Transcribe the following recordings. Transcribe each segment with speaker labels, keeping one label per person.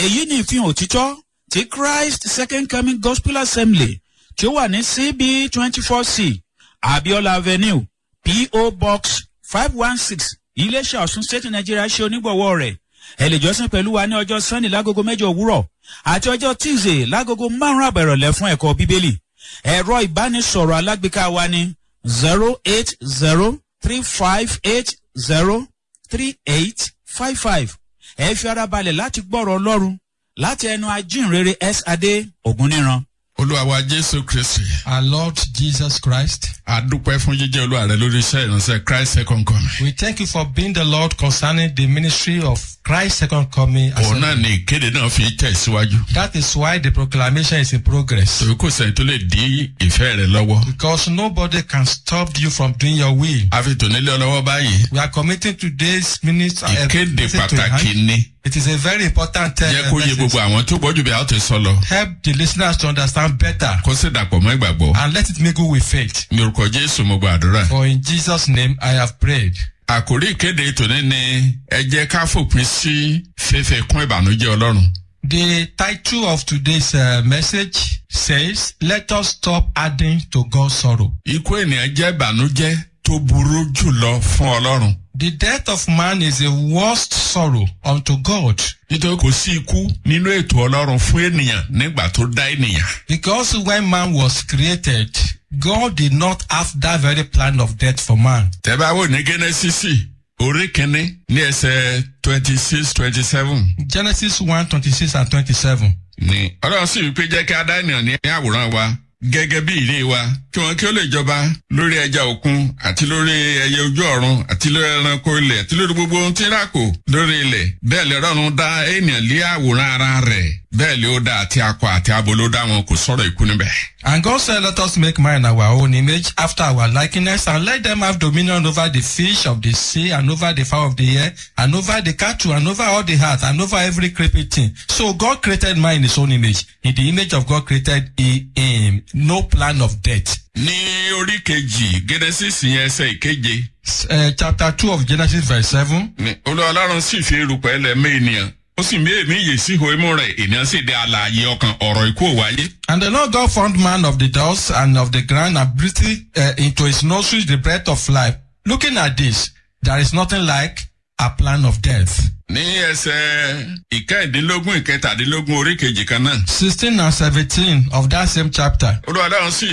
Speaker 1: èyí ni ìfihàn òtítọ́ ti christ second coming gospel assembly tí ó wà ní cb twenty four c abiola avenue po box five one six iléeṣẹ́ ọ̀sùn state nigeria ṣe onígbọ̀wọ́ rẹ̀ ẹ lè jọ́sìn pẹ̀lú wa ní ọjọ́ sunday lágogo mẹ́jọ òwúrọ̀ àti ọjọ́ tuesday lágogo márùn-ún àbẹ̀rọ̀lẹ̀ fún ẹ̀kọ́ bíbélì ẹ̀rọ ìbánisọ̀rọ̀ alágbèéká wa ní zero eight zero three five eight zero three eight five five ẹ fi ara balẹ̀ láti gbọ́rọ̀ ọlọ́run láti ẹnu ajínrere s adé ògúnníran.
Speaker 2: olúwa wa jésù kristi
Speaker 3: Our Lord Jesus Christ,
Speaker 2: adúpẹ́ fún jíjẹ́ olúwa rẹ lórí iṣẹ́ ìránṣẹ́ christ second coming.
Speaker 3: we thank you for being the Lord concerning the ministry of Christ's second coming.
Speaker 2: òun náà
Speaker 3: assembly.
Speaker 2: ni ìkéde náà fi tẹ̀síwájú.
Speaker 3: That is why the proclamation is in progress.
Speaker 2: torí kò sẹ́yìn tó lè dí ìfẹ́ rẹ lọ́wọ́.
Speaker 3: Because nobody can stop you from doing your will.
Speaker 2: a fi tònílé ọlọ́wọ́ báyìí.
Speaker 3: We are committing today's minutes. uh,
Speaker 2: ìkéde
Speaker 3: message to
Speaker 2: pàtàkì
Speaker 3: hand.
Speaker 2: ni.
Speaker 3: It is a very important uh,
Speaker 2: jẹ́ kó yé
Speaker 3: message.
Speaker 2: gbogbo àwọn tó gbọ́jú bí a ó ti sọ lọ.
Speaker 3: Help the listeners to understand better
Speaker 2: kó sì dàpọ̀ mọ́ ìgbàgbọ́.
Speaker 3: and let it mingle with faith.
Speaker 2: ní orúkọ jésù mo gba àdúrà.
Speaker 3: For in Jesus' name I have prayed.
Speaker 2: àkórí ìkéde tòní ni ẹ jẹ́ ká fòpin sí fífi kún ìbànújẹ́ ọlọ́run.
Speaker 3: The title of today's uh, message says, Let us stop adding to God's sorrow.
Speaker 2: ikú ènìyàn jẹ́ ìbànújẹ́ tó burú jùlọ fún ọlọ́run.
Speaker 3: The death of man is the worst sorrow unto God
Speaker 2: nítorí kò sí ikú nínú ètò ọlọ́run fún ènìyàn nígbà tó dá ènìyàn.
Speaker 3: because when man was created, God did not have that very plan of death for man.
Speaker 2: tẹ́bá wò ní gẹ́nẹ́sísì orí kínní ní ẹsẹ̀ twenty six twenty seven
Speaker 3: Genesis 1 26 and 27.
Speaker 2: ni ọlọ́run sì wípé jẹ́ kí a dá ènìyàn ní àwòrán wa gẹ́gẹ́ bí ìlé wa kí wọn kí ó lè jọba lórí ẹja òkun àti lórí ẹyẹ ojú ọ̀run àti lórí ẹranko ilẹ̀ àti lórí gbogbo ohun tí ń ràkò lórí ilẹ̀ bẹ́ẹ̀ lè rọrùn dá ènìyàn lé àwòrán ara rẹ̀ bẹ́ẹ̀ lè ó dá àti akọ àti abo ló dá wọn kò sọ̀rọ̀ ikú níbẹ̀.
Speaker 3: And God said, Let us make man in our own image, after our likeness, and let them have dominion over the fish of the sea, and over the fowl of the air, and over the cattle, and over all the earth, and over every creeping thing. So God created man in his own image. In the image of God created he him. No plan of death.
Speaker 2: ní orí kejì gẹ́nẹ́sísì yẹn ẹsẹ̀ ìkeje
Speaker 3: Uh, chapter 2 of Genesis, verse 7.
Speaker 2: ni olúwa ọlọ́run sì fi erùpẹ̀ lẹ́mẹ́ ènìyàn ó sì mí èmi yè sí ihò imú rẹ̀ ènìyàn sì dé alààyè ọkàn ọ̀rọ̀ ikú ò wáyé.
Speaker 3: And the Lord God formed man of the dust and of the ground and breathed uh, into his nostrils the breath of life. Looking at this, there is nothing like a plan of death.
Speaker 2: ní ẹsẹ̀ ìkẹ́ẹ̀dínlógún ìkẹtàdínlógún orí kejì kan náà
Speaker 3: 16 and 17 of that same chapter.
Speaker 2: olúwa ọlọ́run sì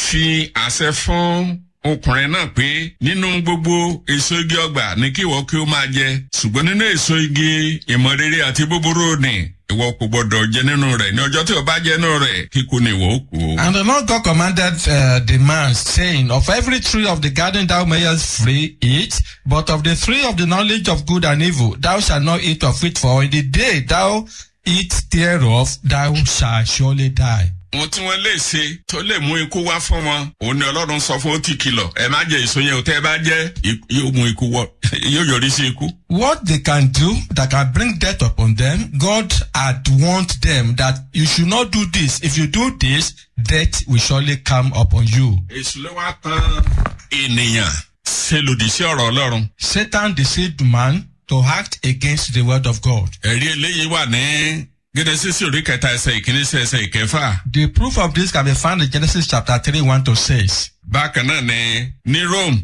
Speaker 2: fi àṣẹ fún ọkùnrin náà pé nínú gbogbo èso igi ọgbà ní kí ìwọ kí ó máa jẹ ṣùgbọ́n nínú èso igi ìmọ̀ rere àti búburú ni ìwọ kò gbọdọ̀ jẹ nínú rẹ̀ ní ọjọ́ tí o bá jẹ nínú rẹ̀ kíkú ni ìwọ ó kú.
Speaker 3: And the Lord God commanded uh, the man, saying, Of every tree of the garden thou mayest free eat, but of the tree of the knowledge of good and evil thou shalt not eat of it, for in the day thou eat thereof thou shalt surely die.
Speaker 2: ohun tí wọ́n lè ṣe tó lè mú ikú wá fún wọn òun ni ọlọ́run sọ fún ó ti kìlọ̀ ẹ má jẹ èso yẹn o tẹ́ ẹ bá jẹ́ ikú- yóò mú ikú wọ yóò yọrí sí ikú.
Speaker 3: What they can do that can bring death upon them, God had warned them that you should not do this. If you do this, death will surely come upon you.
Speaker 2: èṣù ló wá tan ènìyàn ṣe lòdì sí ọ̀rọ̀ ọlọ́run.
Speaker 3: Satan deceived man to act against the word of God.
Speaker 2: ẹ̀rí eléyìí wà ní gẹ́dẹ́sísì orí kẹta ẹsẹ̀ ìkíní sí ẹsẹ̀ ìkẹfà.
Speaker 3: The proof of this can be found in Genesis chapter 3, 1 to 6.
Speaker 2: bákan náà ni ní rome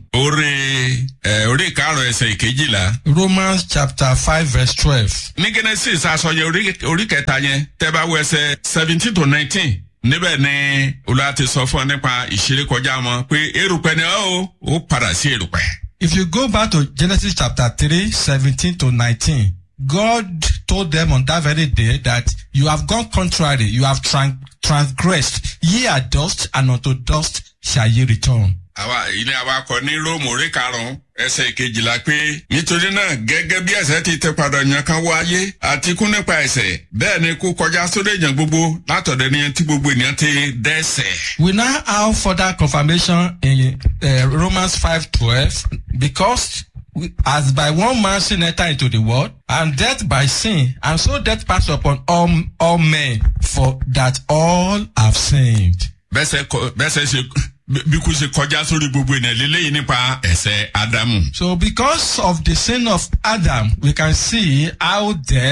Speaker 2: orí ẹ orí ìkarùn ẹsẹ̀ ìkejìlá.
Speaker 3: Romans chapter 5, verse 12.
Speaker 2: ní genesis asọyẹ orí orí kẹta yẹn tẹ́ bá wọ ẹsẹ̀ seventeen to nineteen níbẹ̀ ni olúwa ti sọ fún ọ nípa ìṣeré kọjá wọn pé erùpẹ̀ ni ó ó padà sí erùpẹ̀.
Speaker 3: If you go back to Genesis chapter 3, 17 to 19, God told them on that very day that you have gone contrary, you have tran- transgressed. Ye are dust, and unto dust shall ye return.
Speaker 2: àwa ilé awakọ̀ ní róòmù orí karùn-ún ẹsẹ̀ ìkejìlá pé nítorí náà gẹ́gẹ́ bí ẹ̀sẹ̀ ti tẹ padà yàn kan wáyé àti kú nípa ẹ̀sẹ̀ bẹ́ẹ̀ ni kú kọjá sórí èèyàn gbogbo látọ̀dọ̀ ènìyàn tí gbogbo ènìyàn ti dẹ́sẹ̀.
Speaker 3: We now have further confirmation in uh, Romans 5:12 because we, as by one man sin enter into the world, and death by sin, and so death passed upon all, all men, for that all have sinned.
Speaker 2: bẹ́sẹ̀ kọ bẹ́sẹ̀ ṣe bí kú ṣe kọjá sórí gbogbo ènìyàn lélẹ́yìn nípa ẹ̀sẹ̀ ádámù.
Speaker 3: So because of the sin of Adam, we can see how death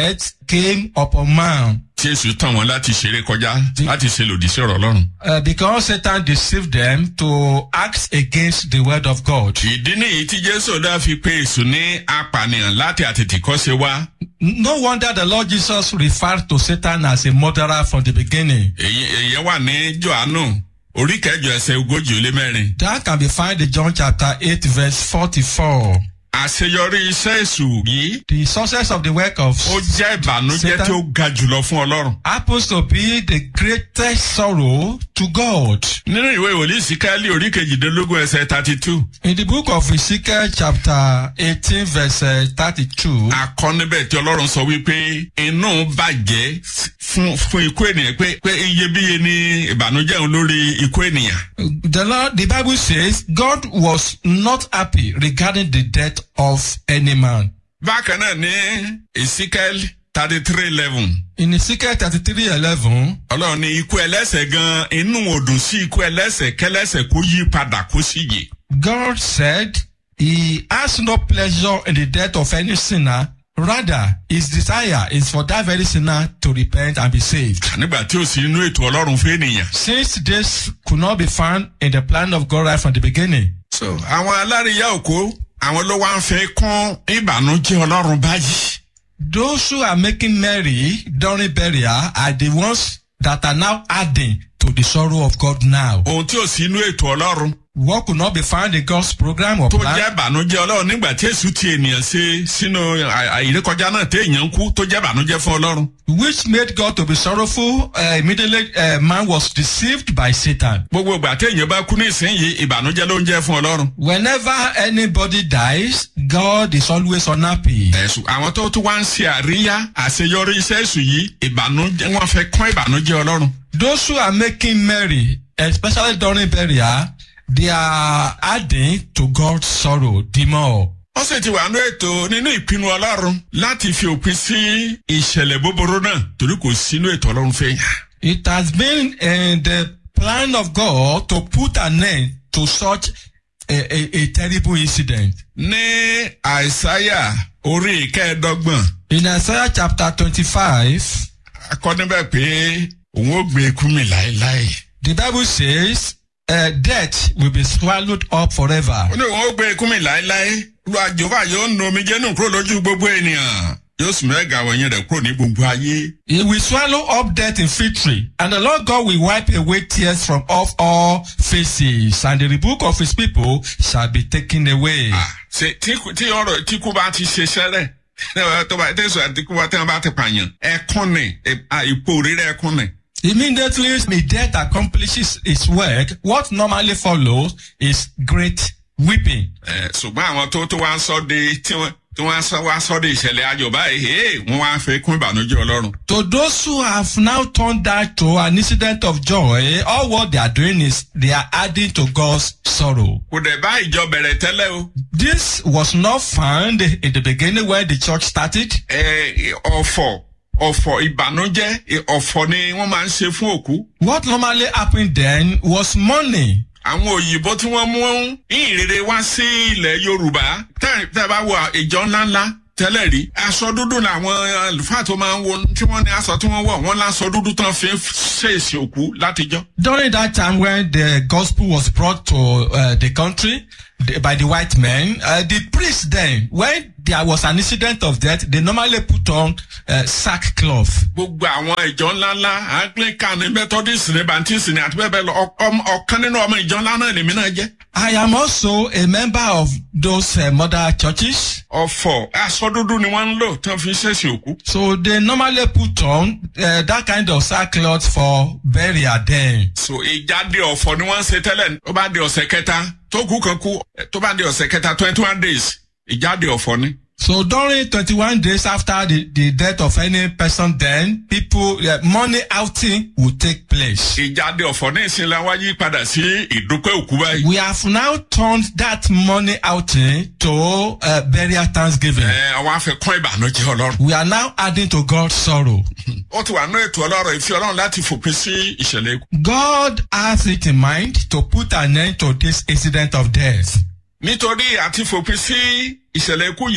Speaker 3: came upon man
Speaker 2: tí èsù tàn wọ́n láti ṣeré kọjá láti ṣe lòdì sí ọ̀rọ̀ ọlọ́run.
Speaker 3: uh, because Satan deceived them to act against the word of God.
Speaker 2: ìdí nìyí tí jésù dá fi pé èsù ní apànìyàn láti àtètèkọ́ṣe wá.
Speaker 3: No wonder the Lord Jesus referred to Satan as a murderer from the beginning.
Speaker 2: èyí èyí wà ní johannu orí kẹjọ ẹsẹ ogójì ó lé mẹ́rin.
Speaker 3: That can be found in John chapter 8, verse 44.
Speaker 2: àṣeyọrí iṣẹ́ èsù yìí
Speaker 3: The success of the work of
Speaker 2: ó jẹ́ ìbànújẹ́
Speaker 3: Satan-
Speaker 2: tí ó ga jùlọ fún ọlọ́run.
Speaker 3: happens to be the greatest sorrow to God.
Speaker 2: nínú ìwé ìwòlí ìsíkáálí orí kejìdínlógún ẹsẹ thirty two
Speaker 3: In the book of Ezekiel chapter 18 verse uh, 32,
Speaker 2: akọ níbẹ̀ tí ọlọ́run sọ wípé inú bàjẹ́ fún fún ikú ènìyàn pé pé iyebíye ni ìbànújẹ́ òun lórí ikú ènìyàn.
Speaker 3: the Lord, the Bible says God was not happy regarding the death of any man.
Speaker 2: bákan náà ní ìsíkáálí thirty three eleven
Speaker 3: In Ezekiel 33 11,
Speaker 2: ọlọ́run ní ikú ẹlẹ́sẹ̀ gan inú òdùn sí ikú ẹlẹ́sẹ̀ kẹlẹ́sẹ̀ kó yí padà kó sì yè.
Speaker 3: God said he has no pleasure in the death of any sinner. Rather, his desire is for that very sinner to repent and be saved.
Speaker 2: nígbà tí ó sì inú ètò ọlọ́run fún ènìyàn.
Speaker 3: Since this could not be found in the plan of God right from the beginning,
Speaker 2: so àwọn alárìíyá òkú àwọn ló wá ń fẹ́ kún ìbànújẹ́ ọlọ́run báyìí.
Speaker 3: those who are making merry during burial are the ones that are now adding to the sorrow of God now.
Speaker 2: ohun tí ò sí inú ètò ọlọ́run
Speaker 3: What could not be found in God's program or
Speaker 2: tó
Speaker 3: plan
Speaker 2: jẹ́ ìbànújẹ́ ọlọ́run nígbà tí èsù ti ènìyàn ṣe sínú à- àìrékọjá náà tí èèyàn ń kú tó jẹ́ ìbànújẹ́ fún ọlọ́run.
Speaker 3: which made God to be sorrowful, uh, immediately uh, man was deceived by Satan.
Speaker 2: gbogbo ìgbà tí èèyàn bá kú ní ìsinyìí ìbànújẹ́ ló ń jẹ́ fún ọlọ́run.
Speaker 3: Whenever anybody dies, God is always unhappy.
Speaker 2: ẹ̀sùn àwọn tó tún wá ń ṣe àríyá àṣeyọrí iṣẹ́ èsù yìí ìbànújẹ́ wọ́n fẹ́ kún ìbànújẹ́ ọlọ́run.
Speaker 3: Those who are making merry, especially during burial, they are adding to God's sorrow the more.
Speaker 2: wọ́n sì ti wà nínú ètò nínú ìpinnu ọlọ́run láti fi òpin sí ìṣẹ̀lẹ̀ búburú náà torí kò sínú ètò ọlọ́run fẹ́ yàn.
Speaker 3: It has been in the plan of God to put an end to such a, a, a terrible incident.
Speaker 2: ní àìsáyà orí ìkẹẹ̀ẹ́dọ́gbọ̀n
Speaker 3: In Isaiah chapter 25,
Speaker 2: akọ níbẹ̀ pé òun ó gbé ikú mi láéláé.
Speaker 3: the Bible says, uh, death will be swallowed up forever.
Speaker 2: ó ní òun ó gbé ikú mi láéláé lu àjòbá yóò nu omijé nù kúrò lójú gbogbo ènìyàn yóò sì mẹ́ga wọ̀nyẹn rẹ̀ kúrò ní gbogbo ayé.
Speaker 3: He will swallow up death in victory, and the Lord God will wipe away tears from off all faces, and the rebuke of his people shall be taken away.
Speaker 2: Ah, ṣe tí kú- tí ọ̀rọ̀ tí kú bá ti ṣe sẹ́rẹ̀ tó bá tẹ̀sán àti kú bá tẹ̀ bá ti pààyàn ẹkún ni ẹ- ah, ipò rírẹ̀ ẹkún ni.
Speaker 3: Immediately the death accomplishes its work, what normally follows is great weeping.
Speaker 2: Ẹ, ṣùgbọ́n àwọn tó tó wá ń sọ de tí wọ́n tí wọ́n sọ wá sọ de ìṣẹ̀lẹ̀ ayọ̀ báyìí ee wọ́n wá fẹ́ kún ìbànújẹ́ ọlọ́run.
Speaker 3: To those who have now turned that to an incident of joy, all what they are doing is they are adding to God's sorrow.
Speaker 2: kò dẹ̀ bá ìjọ bẹ̀rẹ̀ tẹ́lẹ̀ o.
Speaker 3: This was not found in the beginning when the church started.
Speaker 2: Ẹ, ọ̀fọ̀ ọ̀fọ̀ ìbànújẹ́ ẹ, ọ̀fọ̀ ni wọ́n máa ń ṣe fún òkú.
Speaker 3: What normally happened then was money.
Speaker 2: àwọn òyìnbó tí wọ́n mú ìrere wá sí ilẹ̀ yorùbá tẹ́ tẹ́ bá wọ ìjọ ńláńlá tẹ́lẹ̀ rí aṣọ dúdú làwọn àlùfáà tó máa ń wo tí wọ́n ní aṣọ tí wọ́n wọ̀ wọ́n láṣọ dúdú tán fi ń ṣèṣì òkú látijọ́.
Speaker 3: During that time when the gospel was brought to uh, the country the, by the white men, uh, the priests then, when there was an incident of death, they normally put on uh, sackcloth.
Speaker 2: gbogbo àwọn ìjọ ńláńlá anglican ní methodist ní baptist ní àti bẹ́ẹ̀ bẹ́ẹ̀ lọ ọ- ọm- ọ̀kan nínú ọmọ ìjọ ńlá náà lèmi náà jẹ́.
Speaker 3: I am also a member of those uh, mother churches.
Speaker 2: ọ̀fọ̀ aṣọ dúdú ni wọ́n ń lò tí wọ́n fi ń ṣèṣì òkú.
Speaker 3: So they normally put on uh, that kind of sackcloth for burial then.
Speaker 2: so ìjáde ọ̀fọ̀ ni wọ́n ń ṣe tẹ́lẹ̀ tó bá di ọ̀sẹ̀ kẹta tó kú kan kú tó bá di ọ̀sẹ̀ kẹta twenty one days ìjáde ọ̀fọ̀ ni.
Speaker 3: So during 21 days after the, the death of any person then, people, uh, money outing will take place.
Speaker 2: ìjáde ọ̀fọ̀ ní ìsinla wá yí padà sí ìdúpẹ́ òkú báyìí.
Speaker 3: We have now turned that money outing to uh, burial thanksgiving.
Speaker 2: ẹ àwọn afẹ́kọ́ ìbànújẹ́ ọlọ́run.
Speaker 3: We are now adding to God's sorrow.
Speaker 2: ó ti wà ní ètò ọlọ́run ìfi ọlọ́run láti fòpin sí ìṣẹ̀lẹ̀ ikú.
Speaker 3: God has it in mind to put an end to this incident of death.
Speaker 2: nítorí àti fòpin sí ìṣẹ̀lẹ̀ ikú yìí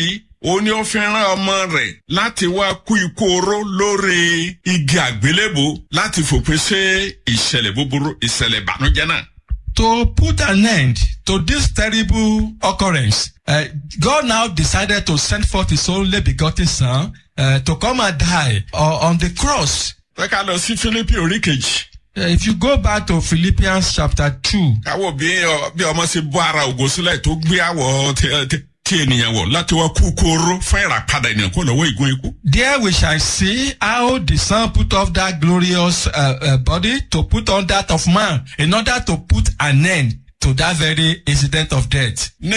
Speaker 2: ó ní ó fi rán ọmọ rẹ̀ láti wá kú ikú oró lórí igi àgbélébò láti fòpin sí ìṣẹ̀lẹ̀ búburú ìṣẹ̀lẹ̀ ìbànújẹ́ náà.
Speaker 3: To put an end to this terrible occurrence, uh, God now decided to send forth His only begotten Son uh, to come and die uh, on the cross.
Speaker 2: pé ká lọ sí Fílípì orí kejì.
Speaker 3: Uh, if you go back to Philippians chapter 2,
Speaker 2: káwọ bí ọ- bí ọmọ ṣe bọ́ ara ògo sílẹ̀ tó gbé àwọ̀ tí- tí- tí ènìyàn wọ̀ láti wá kú ikú oró fún ìràpadà ènìyàn kó lọ́wọ́ ìgún ikú.
Speaker 3: there we shall see how the Son put off that glorious uh, uh, body to put on that of man in order to put an end to that very incident of death.
Speaker 2: ní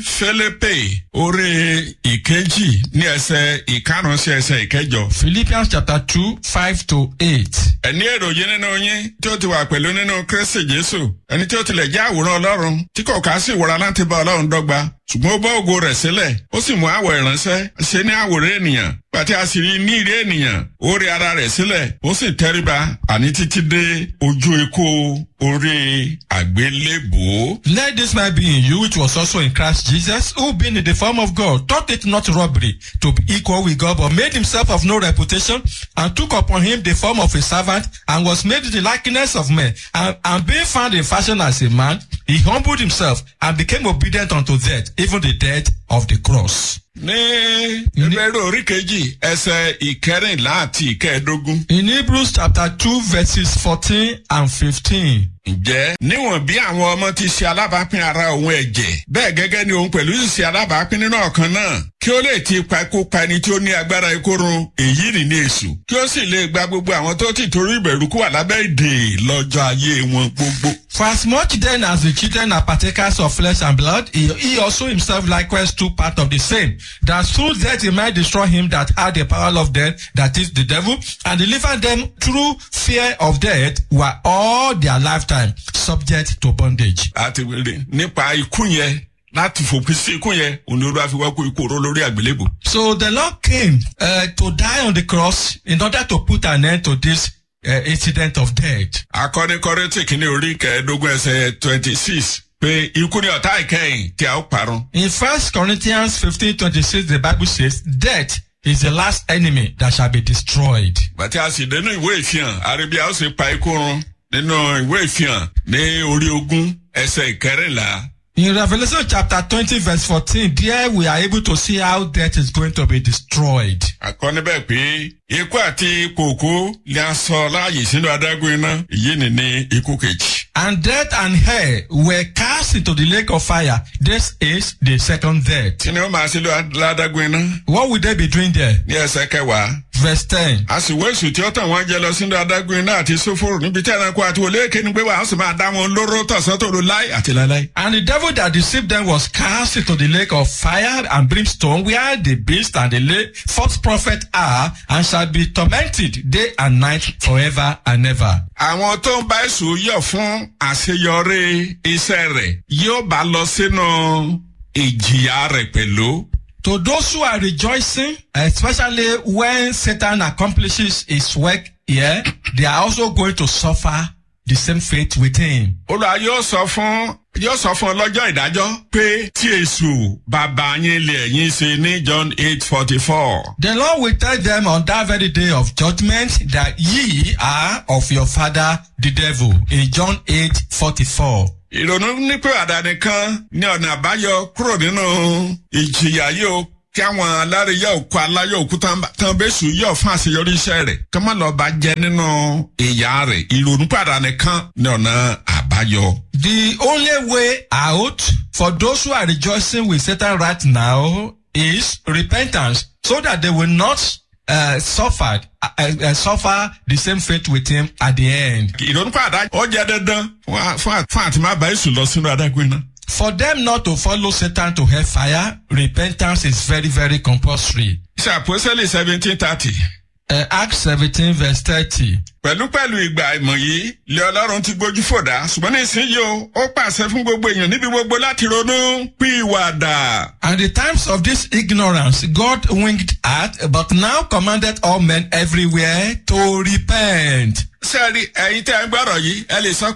Speaker 2: Fílípì orí ìkejì ní ẹsẹ̀ ìkarùn sí ẹsẹ̀ ìkẹjọ.
Speaker 3: Philippians chapter 2, 5 to 8.
Speaker 2: ẹni èròyìn nínú yín tí ó ti wà pẹ̀lú nínú Kristi Jésù ẹni tí ó tilẹ̀ jẹ́ àwòrán Ọlọ́run tí kò ká sí ìwòra láti bá Ọlọ́run dọ́gba ṣùgbọ́n ó bọ́ ògo rẹ̀ sílẹ̀ ó sì mú àwọ̀ ìránṣẹ́ ṣe ní àwòrán ènìyàn pàtí a sì rí ní ìrí ènìyàn ó rí ara rẹ̀ sílẹ̀ ó sì tẹríba àní títí dé ojú ikú orí àgbélébòó.
Speaker 3: Let this man be in you, which was also in Christ Jesus, who being in the form of God, thought it not robbery to be equal with God, but made himself of no reputation, and took upon him the form of a servant, and was made in the likeness of men. And, and being found in fashion as a man, he humbled himself and became obedient unto death, even the death of the cross.
Speaker 2: ní ìbẹ̀rù orí kejì ẹsẹ̀ ìkẹrìnlá àti ìkẹẹ̀dógún.
Speaker 3: In Hebrews chapter 2, verses 14 and 15.
Speaker 2: ǹjẹ́ níwọ̀n bí àwọn ọmọ ti ṣe alábàápín ara òun ẹ̀jẹ̀ bẹ́ẹ̀ gẹ́gẹ́ ni òun pẹ̀lú sì ṣe alábàápín nínú ọ̀kan náà kí ó lè ti ipa ikú pa ẹni tí ó ní agbára ikú run èyí nì ní èṣù kí ó sì lè gba gbogbo àwọn tó ti torí ìbẹ̀rù kú wà lábẹ́ ìdè lọ́jọ́ ayé wọn gbogbo.
Speaker 3: For as much then as the children are partakers of flesh and blood, he, he also himself likewise took part of the same, that through death he might destroy him that had the power of death, that is the devil, and deliver them through fear of death, were all their lifetime subject to bondage.
Speaker 2: àti wèrè nípa ikú yẹn láti fòpin sí ikú yẹn òun ni olúwa fi wá kó ikú oró lórí àgbélébò.
Speaker 3: So the Lord came uh, to die on the cross in order to put an end to this uh, incident of death.
Speaker 2: akọni kọrẹ́tì kìíní orí kẹẹ̀ẹ́dógún ẹsẹ̀ twenty six pé ikú ni ọ̀tá ìkẹyìn tí a ó parun.
Speaker 3: In First Corinthians fifteen twenty six, the Bible says, "Death is the last enemy that shall be destroyed."
Speaker 2: bàtí a sì dénú ìwé ìfihàn àríbí a ó sì pa ikú run nínú ìwé ìfihàn ní orí ogún ẹsẹ̀ ìkẹrìnlá.
Speaker 3: In Revelation chapter twenty verse fourteen, there we are able to see how death is going to be destroyed.
Speaker 2: àkọ́ni bẹ́ẹ̀ pé ikú àti kòkó ni a sọ láàyè sínú adágún iná èyí ni ní ikú kejì.
Speaker 3: And death and hell were cast into the lake of fire. This is the second death.
Speaker 2: kí ni ó máa ṣe lọ ládágún iná
Speaker 3: What will they be doing there?
Speaker 2: ní ẹsẹ̀ kẹwàá.
Speaker 3: Verse ten.
Speaker 2: a sì wé èsù tí ó tàn wọ́n jẹ lọ sínú adágún iná àti sófòrò níbi tí ẹranko àti olóòkè ní pé wà á sì máa dá wọn lóró tọ̀sán tòru láì àti láíláí.
Speaker 3: And the devil that deceived them was cast into the lake of fire and brimstone, where the beast and the la- false prophet are, and shall be tormented day and night forever and ever.
Speaker 2: àwọn tó ń bá èsù yọ̀ fún àṣeyọrí iṣẹ́ rẹ̀ yóò bá lọ sínú ìjìyà rẹ̀ pẹ̀lú.
Speaker 3: To those who are rejoicing, especially when Satan accomplishes his work here, they are also going to suffer the same fate with him.
Speaker 2: olùwà yóò sọ fún yóò sọ fún ọlọ́jọ́ ìdájọ́ pé tí èṣù bàbá yín lè ẹ̀yìn ṣe ní john eight forty four.
Speaker 3: The Lord will tell them on that very day of judgment that ye are of your father the devil in John 8 44.
Speaker 2: ìrònú nípé àdáni kan ní ọ̀nà àbáyọ kúrò nínú ìjìyà yóò kí àwọn alárìíyá òkú aláyọ̀ òkú tán tán bẹ́sù yọ̀ fún àṣeyọrí iṣẹ́ rẹ̀ kí wọ́n lọ bá jẹ nínú ìyá rẹ̀ ìrònú pàdánù kan ní ọ̀nà àbáyọ.
Speaker 3: The only way out for those who are rejoicing with Satan right now is repentance so that they will not uh, suffer uh, uh, suffer the same fate with him at the end.
Speaker 2: ìrònú pàdánù ó jẹ́ dandan fún à- fún à- fún àti má bá èṣù lọ sínú adágún iná.
Speaker 3: For them not to follow Satan to hellfire, repentance is very, very compulsory.
Speaker 2: iṣẹ́ àpòsílẹ̀ seventeen thirty.
Speaker 3: Uh, Acts 17 verse 30.
Speaker 2: pẹ̀lúpẹ̀lú ìgbà ìmọ̀ yìí lé ọlọ́run ti gbójú fòdà ṣùgbọ́n nísìnyí o ó pàṣẹ fún gbogbo èèyàn níbi gbogbo láti ronú pìwàdà.
Speaker 3: And the times of this ignorance God winked at, but now commanded all men everywhere to repent.
Speaker 2: sẹ́ẹ̀rì ẹ̀yin tẹ́ ẹ gbọ́rọ̀ yìí ẹ lè sọ pé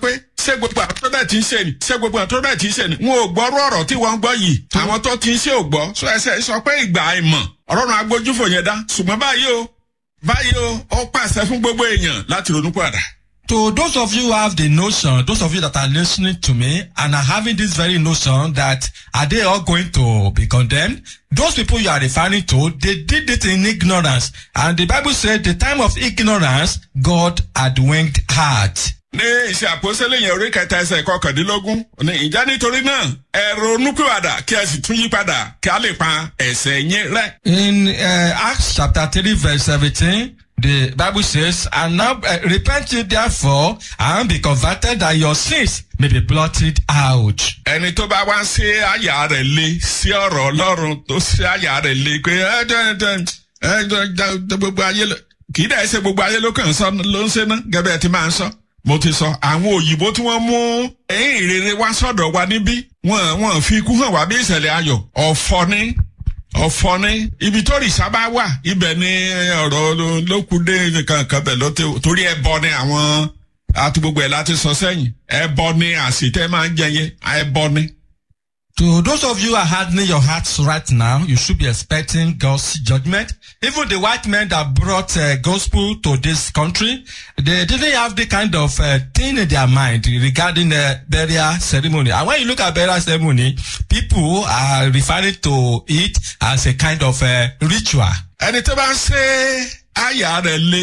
Speaker 2: ṣé gbogbo àwọn tó bẹ́ẹ̀ ti ń ṣe ni ṣé gbogbo àwọn tó bẹ́ẹ̀ ti ń ṣe ni wọn ò gbọ́rú ọ̀rọ̀ tí wọ́n ń gbọ́ yìí àwọn tó ti ń ṣe ò gbọ́ sọ ẹsẹ̀ sọ pé ìgbà àìmọ̀ ọlọ́run agbójúfò yẹn dá ṣùgbọ́n báyìí o báyìí o ó pàṣẹ fún gbogbo èèyàn láti ronú padà.
Speaker 3: To those of you who have the notion, those of you that are listening to me and are having this very notion that are they all going to be condemned? Those people you are referring to, they did it in ignorance. And the Bible said the time of ignorance, God had winked at.
Speaker 2: ní ìṣe àpòsílẹ̀ yẹn orí kẹta ẹsẹ̀ kọkàndínlógún ní ìjà nítorí náà ẹ ronúpìwàdà kí ẹ sì tún yí padà kí a lè pa ẹ̀sẹ̀ yín rẹ́.
Speaker 3: In uh, Acts chapter 3 verse 17, the Bible says, And now uh, repent ye therefore and be converted that your sins may be blotted out.
Speaker 2: ẹni tó bá wá sí àyà rẹ̀ lé sí ọ̀rọ̀ ọlọ́run tó sí àyà rẹ̀ lé pé ẹ jẹ́ ẹ jẹ́ ẹ jẹ́ gbogbo ayé lọ kì í dẹ̀ ṣe gbogbo ayé ló kàn ń sọ ló ń ṣe ná gẹ́gẹ́ ẹ ti máa ń sọ. mo ti sọ àwọn òyìnbó tí wọ́n mú ẹ̀yìn ìrere wá sọ̀dọ̀ wa níbí wọ́n wọ́n fi ikú hàn wá bí ìṣẹ̀lẹ̀ ayọ̀ ọ̀fọ̀ ni ọ̀fọ̀ ni ibi tó rìṣà bá wà ibẹ̀ ni ọ̀rọ̀ lókùdé kankan bẹ̀ ló ti torí ẹbọ ni àwọn àti gbogbo ẹ̀ láti sọ sẹ́yìn ẹbọ ni àsìtẹ́ máa ń jẹyẹ ẹbọ ni.
Speaker 3: To those of you who are hardening your hearts right now, you should be expecting God's judgment. Even the white men that brought uh, gospel to this country, they didn't have the kind of uh, thing in their mind regarding the burial ceremony. And when you look at burial ceremony, people are referring to it as a kind of uh, ritual.
Speaker 2: ẹni tó bá ń ṣe àyà rẹ̀ lé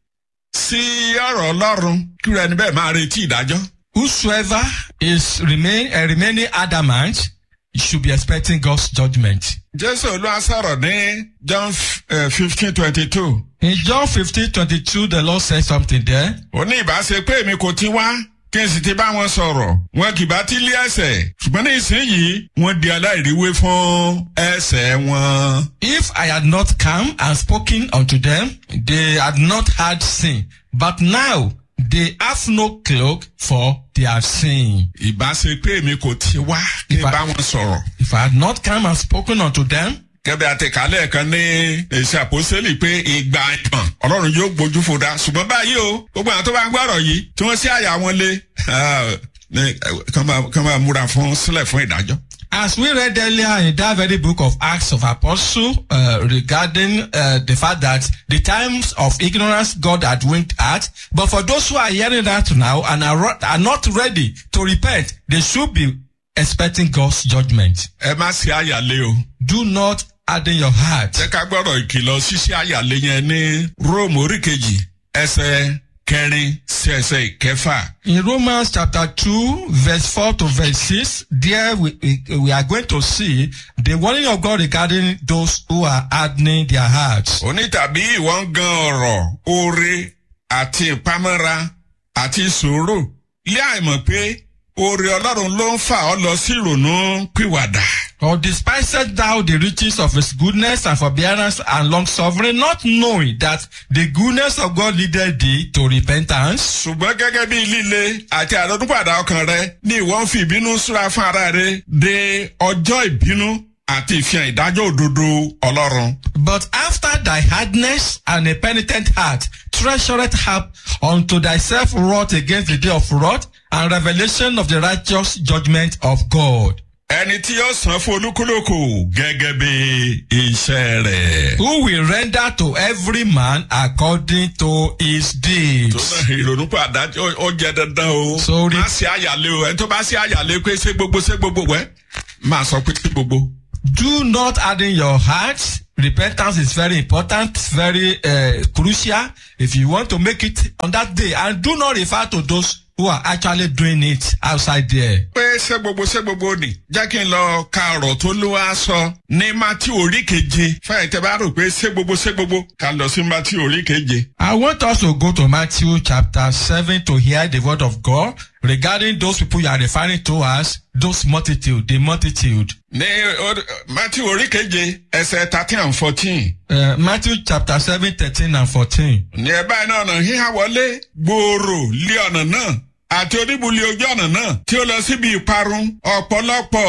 Speaker 2: sí ọ̀rọ̀ ọlọ́run kí rẹ̀ níbẹ̀ máa retí ìdájọ́.
Speaker 3: Whosoever is remain uh, remaining adamant should be expecting God's judgment.
Speaker 2: jésù olúwa sọ̀rọ̀ ní john fifteen twenty two.
Speaker 3: In John 15, 22, the Lord said something there.
Speaker 2: ó ní ìbáṣe pé èmi kò ti wá kí n sì ti bá wọn sọ̀rọ̀ wọn kì bá ti lé ẹsẹ̀ ṣùgbọ́n ní ìsinyìí wọ́n di aláìríwé fún ẹsẹ̀ wọn.
Speaker 3: If I had not come and spoken unto them, they had not had sin. But now they have no cloak for their sin.
Speaker 2: ìbáṣe pé èmi kò ti wá kí n
Speaker 3: Ìbá-
Speaker 2: bá wọn sọ̀rọ̀.
Speaker 3: If I had not come and spoken unto them,
Speaker 2: gẹ́gẹ́ àti kálẹ̀ kan ní èsì àpòsílẹ̀ pé ìgbà ìtàn ọlọ́run yóò gbójú fòdà ṣùgbọ́n báyìí o gbogbo àwọn tó bá ń gbọ́rọ̀ yìí tí wọ́n sí àyà wọn lé ah, ní, eh, kán máa- kán máa múra fún sílẹ̀ fún ìdájọ́.
Speaker 3: as we read earlier in that very book of Acts of Apostle uh, regarding uh, the fact that the times of ignorance God had winked at, but for those who are hearing that now and are, ro- are not ready to repent, they should be expecting God's judgment.
Speaker 2: ẹ má sí àyà lé o.
Speaker 3: Do not harden your heart.
Speaker 2: jẹ́ ká gbọ́rọ̀ ìkìlọ̀ ṣíṣí àyà lé yẹn ní róòmù orí kejì ẹsẹ̀ kẹrin sí ẹsẹ̀ ìkẹfà.
Speaker 3: In Romans chapter 2, verse 4 to verse 6, there we, we, we are going to see the warning of God regarding those who are hardening their hearts.
Speaker 2: òní tàbí ìwọ ń gan ọ̀rọ̀ oore àti ìpamọ́ra àti ìṣòro lé àìmọ̀ pé oore ọlọ́run ló ń fà ọ́ lọ sí ìrònú pìwàdà.
Speaker 3: Or despisest thou the riches of his goodness and forbearance and long suffering, not knowing that the goodness of God leadeth thee to repentance?
Speaker 2: ṣùgbọ́n gẹ́gẹ́ bí líle àti àdọ́dúnpàdà ọkàn rẹ ní ìwọ ń fi ìbínú súra fún ara rẹ de ọjọ́ ìbínú àti ìfihàn ìdájọ́ òdodo ọlọ́run.
Speaker 3: But after thy hardness and a penitent heart, treasureth up unto thyself wrath against the day of wrath and revelation of the righteous judgment of God.
Speaker 2: ẹni tí yóò san fún olúkúlùkù gẹ́gẹ́ bí iṣẹ́ rẹ̀.
Speaker 3: who will render to every man according to his
Speaker 2: tó
Speaker 3: deeds.
Speaker 2: náà ìrònúpàdà ó- ó jẹ dandan o.
Speaker 3: Sorry.
Speaker 2: má sí àyàlé o ẹni tó bá sí àyàlé pé ṣé gbogbo ṣé gbogbo wẹ́ máa sọ pé ṣé gbogbo.
Speaker 3: Do not harden your heart. Repentance is very important, very uh, crucial if you want to make it on that day. And do not refer to those who are actually doing it outside there.
Speaker 2: pé ṣé gbogbo ṣé gbogbo ni jẹ́ kí n lọ ka ọ̀rọ̀ tó ló wá sọ ní mátí orí keje fẹ́ẹ̀ tẹ́ bá rò pé ṣé gbogbo ṣé gbogbo ká lọ sí mátí orí keje.
Speaker 3: I want us to go to Matthew chapter 7 to hear the word of God regarding those people you are referring to as those multitude, the multitude.
Speaker 2: ní orí- mátí orí keje ẹsẹ̀ thirteen and fourteen.
Speaker 3: Uh, Matthew chapter 7, 13 and 14.
Speaker 2: ní ẹ báyìí náà ọ̀nà híhá wọlé gbòòrò lé ọ̀nà náà àti oníbulẹ̀ ojú ọ̀nà náà tí ó lọ síbi ìparun ọ̀pọ̀lọpọ̀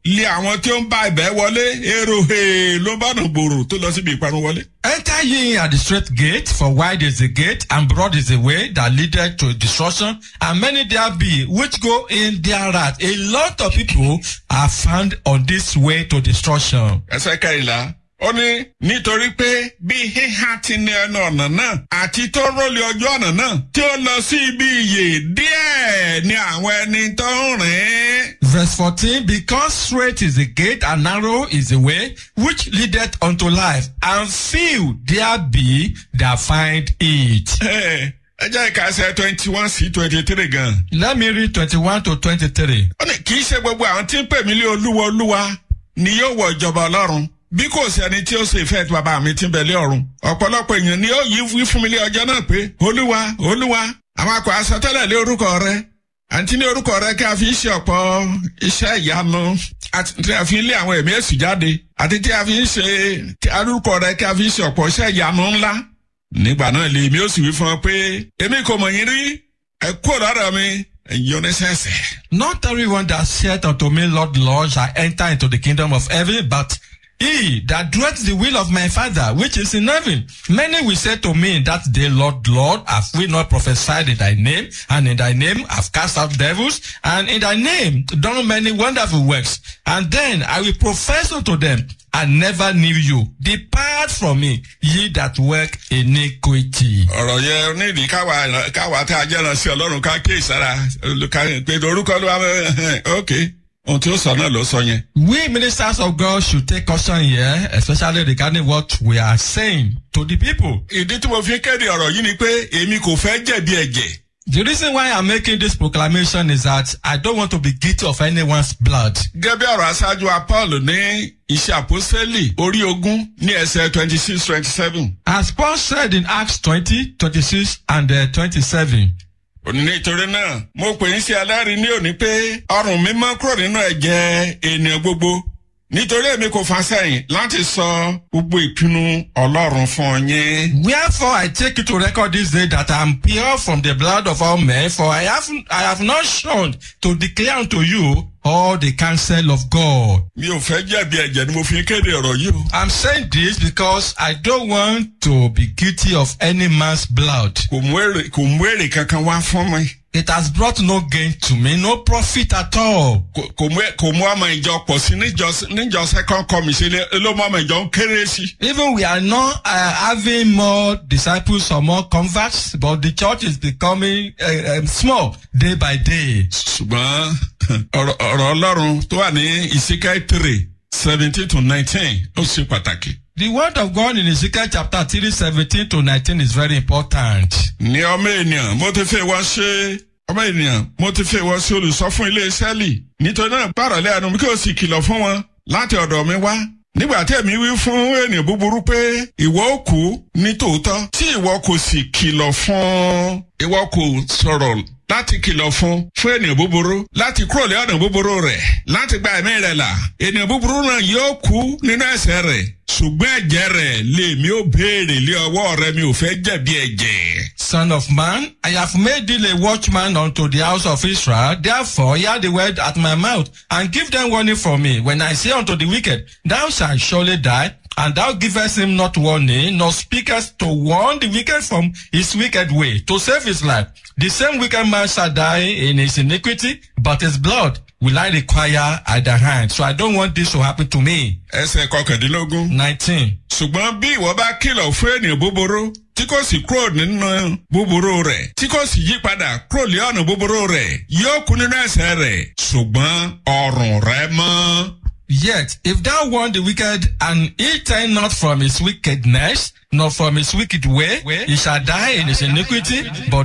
Speaker 2: lé àwọn tí ó ń bá ibẹ̀ wọlé èrò he ló bá nà gbòòrò tó lọ síbi ìparun wọlé.
Speaker 3: Enter ye in at the straight gate, for wide is the gate, and broad is the way that leadeth to destruction, and many there be which go in thereat. A lot of people are found on this way to destruction.
Speaker 2: ẹsẹ̀ kẹrìnlá ó ní nítorí pé bí híhá ti ní ẹnu ọ̀nà náà àti tó rólé ọjọ́ ọ̀nà náà tí ó lọ sí ibi ìyè díẹ̀ ni àwọn ẹni tó ń rìn.
Speaker 3: Verse 14, because straight is the gate and narrow is the way which leadeth unto life, and few there be that find it.
Speaker 2: ẹ jẹ́ ìkàsẹ̀ twenty one sí twenty three gan.
Speaker 3: Let me read 21 to 23.
Speaker 2: ó ní kì í ṣe gbogbo àwọn tí ń pè mí lé olúwa olúwa ni yóò wọ ìjọba ọlọ́run bí kò sí ẹni tí ó ṣe ìfẹ́ tí bàbá mi ti ń bẹ lé ọ̀run ọ̀pọ̀lọpọ̀ èèyàn ni ó yí wí fún mi lé ọjọ́ náà pé olúwa olúwa àwọn akọ àsọtẹ́lẹ̀ lé orúkọ rẹ àti ní orúkọ rẹ kí a fi ṣe ọ̀pọ̀ iṣẹ́ ìyanu àti tí a fi lé àwọn ẹ̀mí èsù jáde àti tí a fi ń ṣe tí orúkọ rẹ kí a fi ṣe ọ̀pọ̀ iṣẹ́ ìyanu ńlá nígbà náà lè mi ó sì wí fún ọ pé èmi kò mọ̀ yín rí ẹ kúrò lọ́dọ̀ mi ẹ̀yin oníṣẹ́ṣẹ́.
Speaker 3: Not everyone that saith unto me, Lord, Lord, shall enter into the kingdom of heaven, but he that doeth the will of my Father, which is in heaven. Many will say to me in that day, Lord, Lord, have we not prophesied in thy name, and in thy name have cast out devils, and in thy name done many wonderful works? And then I will profess unto them, I never knew you. Depart from me, ye that work iniquity.
Speaker 2: ọ̀rọ̀ yẹn nídìí káwa káwa tá a jẹ́ràn sí ọlọ́run ká ké ìsára olùkàrin pé orúkọ ló wà mẹ́ ok ohun tí ó sọ náà ló sọ yẹn.
Speaker 3: We ministers of God should take caution here, especially regarding what we are saying to the people.
Speaker 2: ìdí tí mo fi ń kéde ọ̀rọ̀ yìí ni pé èmi kò fẹ́ jẹ̀bi ẹ̀jẹ̀.
Speaker 3: The reason why I'm making this proclamation is that I don't want to be guilty of anyone's blood.
Speaker 2: gẹ́gẹ́ ọ̀rọ̀ aṣáájú wa paul ní iṣẹ́ àpọ́sẹ́lì orí ogún ní ẹsẹ̀ twenty six twenty seven.
Speaker 3: As Paul said in Acts 20, 26 and uh, 27,
Speaker 2: nítorí náà mo pè ń ṣe alárí ní òní pé ọrùn mi mọ́ kúrò nínú ẹ̀jẹ̀ ènìyàn gbogbo nítorí èmi kò fa sẹ́yìn láti sọ gbogbo ìpinnu ọlọ́run fún yín.
Speaker 3: Wherefore I take you to record this day that I am pure from the blood of all men, for I have, I have not shunned to declare unto you all the counsel of God.
Speaker 2: mi ò fẹ́ jẹ̀bi ẹ̀jẹ̀ ni mo fi ń kéde ọ̀rọ̀ yìí o.
Speaker 3: I'm saying this because I don't want to be guilty of any man's blood.
Speaker 2: kò mú èrè kò mú èrè kankan wá fún mi.
Speaker 3: It has brought no gain to me, no profit at all.
Speaker 2: kò kò mú kò mú ọmọ ìjọ pọ̀ sí níjọ níjọ second commission ló mú ọmọ ìjọ ń kéré sí.
Speaker 3: Even we are not uh, having more disciples or more converts, but the church is becoming uh, um, small day by day.
Speaker 2: ṣùgbọ́n ọ̀rọ̀ ọ̀rọ̀ ọlọ́run tó wà ní ìsíkẹ́ three seventeen to nineteen ó ṣe pàtàkì.
Speaker 3: The word of God in Ezekiel chapter 3, 17 to 19 is very important.
Speaker 2: ní ọmọ ènìyàn mo ti fẹ́ wọ́n ṣe ọmọ ènìyàn mo ti fẹ́ wọ́n ṣe olùsọ fún ilé sẹ́ẹ̀lì nítorí náà pààrọ̀ lẹ́yìn mi kí o sì kìlọ̀ fún wọn láti ọ̀dọ̀ mi wá nígbà tí èmi wí fún ènìyàn búburú pé ìwọ ó kú ní tòótọ́ tí ìwọ kò sì kìlọ̀ fún ìwọ kò sọ̀rọ̀ láti kìlọ̀ fún fún ènìyàn búburú láti kúrò lé ọ̀nà búburú rẹ̀ láti gba ẹ̀mí rẹ̀ là ènìyàn búburú náà yóò kú nínú ẹ̀sẹ̀ rẹ̀ ṣùgbọ́n ẹ̀jẹ̀ rẹ̀ lèmi ó béèrè lé ọwọ́ rẹ mi ò fẹ́ jẹ̀bi ẹ̀jẹ̀.
Speaker 3: Son of man, I have made thee a watchman unto the house of Israel. Therefore, hear the word at my mouth, and give them warning from me. When I say unto the wicked, Thou shalt surely die, and thou givest him not warning, nor speakest to warn the wicked from his wicked way, to save his life. The same wicked man shall die in his iniquity, but his blood will I require at the hand. So I don't want this to happen to me.
Speaker 2: ẹsẹ̀ kọkàndínlógún.
Speaker 3: 19.
Speaker 2: ṣùgbọ́n bí ìwọ bá kìlọ̀ fún ènìyàn búburú tí kò sì kúrò nínú búburú rẹ̀ tí kò sì yí padà kúrò lé ọ̀nà búburú rẹ̀ yóò kú nínú ẹ̀sẹ̀ rẹ̀ ṣùgbọ́n ọrùn rẹ̀ mọ́.
Speaker 3: Yet, if thou warn the wicked, and he turn not from his wickedness, nor from his wicked way, he shall die in his iniquity, but